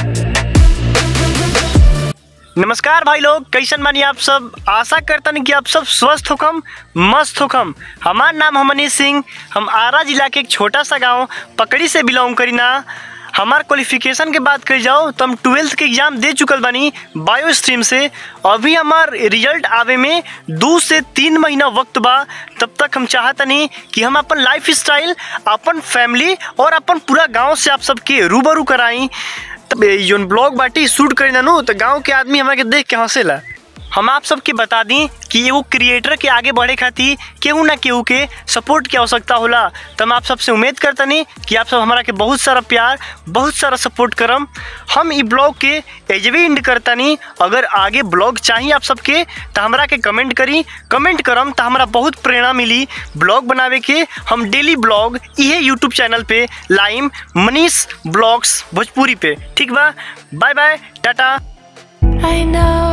नमस्कार भाई लोग कैसन बानी आप सब आशा करतन कि आप सब स्वस्थ होकम मस्त होकम हमार नाम है मनीष सिंह हम आरा जिला के एक छोटा सा गांव पकड़ी से बिलोंग करी ना हमार क्वालिफिकेशन के बात करी जाओ तो हम ट्वेल्थ के एग्जाम दे चुकल बानी बायो स्ट्रीम से अभी हमार रिजल्ट आवे में दो से तीन महीना वक्त बा तब तक हम चाहतनी कि हम अपन लाइफ स्टाइल अपन फैमिली और अपन पूरा गांव से आप सबके रूबरू कराई तब ये जोन ब्लॉग बाटी शूट करी ना नु तो गांव के आदमी हमारे देख के हंसेला हम आप सबके बता दी कि एगो क्रिएटर के आगे बढ़े खातिर केहू ना केहू के सपोर्ट की आवश्यकता होला तो हम आप सबसे उम्मीद करतनी कि आप सब हमारा के बहुत सारा प्यार बहुत सारा सपोर्ट करम हम ई ब्लॉग के एजवे इंड करतनी अगर आगे ब्लॉग चाहिए आप सबके तो हमरा के कमेंट करी कमेंट करम तो हमरा बहुत प्रेरणा मिली ब्लॉग बनावे के हम डेली ब्लॉग इहे यूट्यूब चैनल पे लाइम मनीष ब्लॉग्स भोजपुरी पे ठीक बा bye bye tata I know